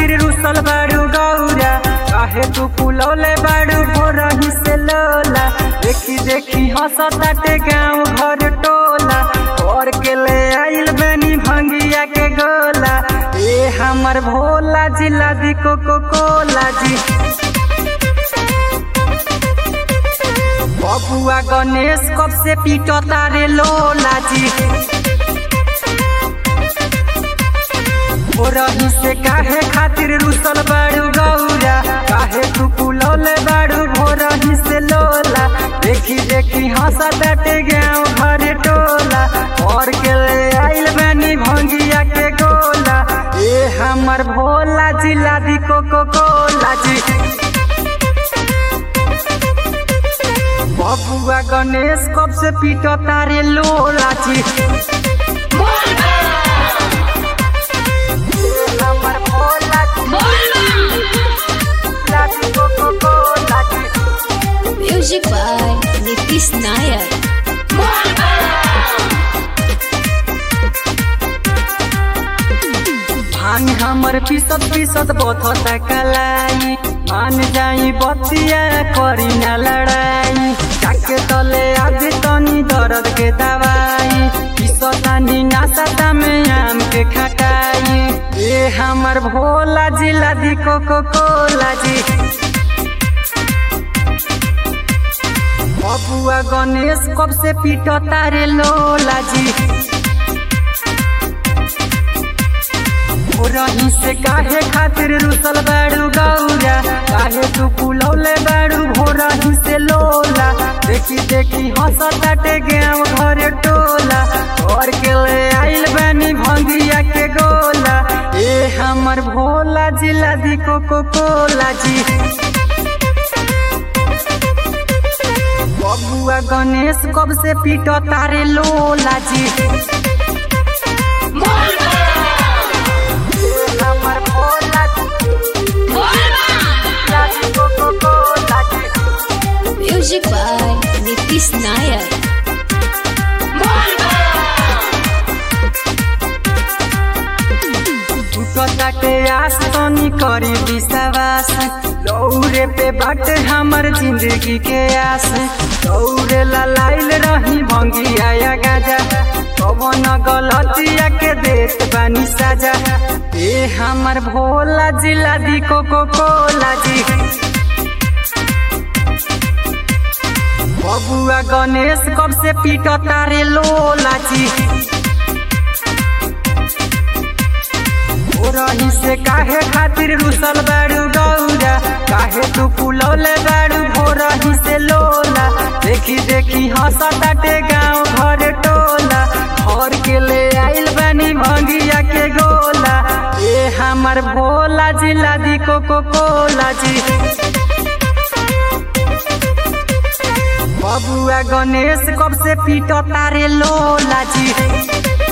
खातिर रुसल बाड़ू गौरा काहे तू पुलौले बाड़ू भोरही से लोला देखी देखी हंसताटे गाँव घर टोला और के ले आइल बनी भंगिया के गोला ए हमर भोला जिला दी कोको कोला जी बबुआ गणेश कब से पीटो तारे लोला जी रही से काहे खातिर रुसल बाड़ू गौरा काहे तू पुलौले बाड़ू भोरही से लोला देखी देखी हंसा डटे गाँव घर टोला और के ले आइल बनी भंगिया के गोला ए हमर भोला जिला दी कोको कोला जी बबुआ गणेश कब से पीटो तारे लोला जी हमर भोला जिला दी कोको कोला जी Music by Nitish Nayak. भांग हमर पीसत पीसत बथता कलाई मान जाई बतिया करी ना लड़ाई जाके तले आदि तनी दर्द के दवाई पीसतानी नासता में आम के खटाई ए हमर भोला जिला दी कोको कोला जी बबुआ गणेश कब से पीटो तारे लोला जी रही से काहे खातिर रुसल बाड़ू गौरा काहे तू पुलौले बाड़ू भोरही से लोला देखी देखी हंसताटे गाँव घर टोला और के ले आइल बानी भंगिया के गोला ए हमर भोला जिला दी कोको कोला जी बबुआ गणेश कब से पीटो तारे लोला जी हमर भोला जिला दी कोको कोला जी Music by Nitish Nayak. टूटताटे आस तनी करी विश्वास दौरे पे बाट हमर जिंदगी के आस दौरे ला लाइल रही भंगिया या गाजा कवन गलतिया के देत बानी साजा ए हमर भोला जिला दी कोको कोला जी बबुआ गणेश कब से पीटो तारे लोला जी रही से काहे खातिर रुसल बाड़ू गौरा काहे तू पुलौले बाड़ू भोरही से लोला देखी देखी हंसताटे गाँव घर टोला घर के ले आइल बनी भंगिया के गोला ए हमर भोला जिला दी कोको कोला जी बबुआ गणेश कब से पीटो तारे लोला जी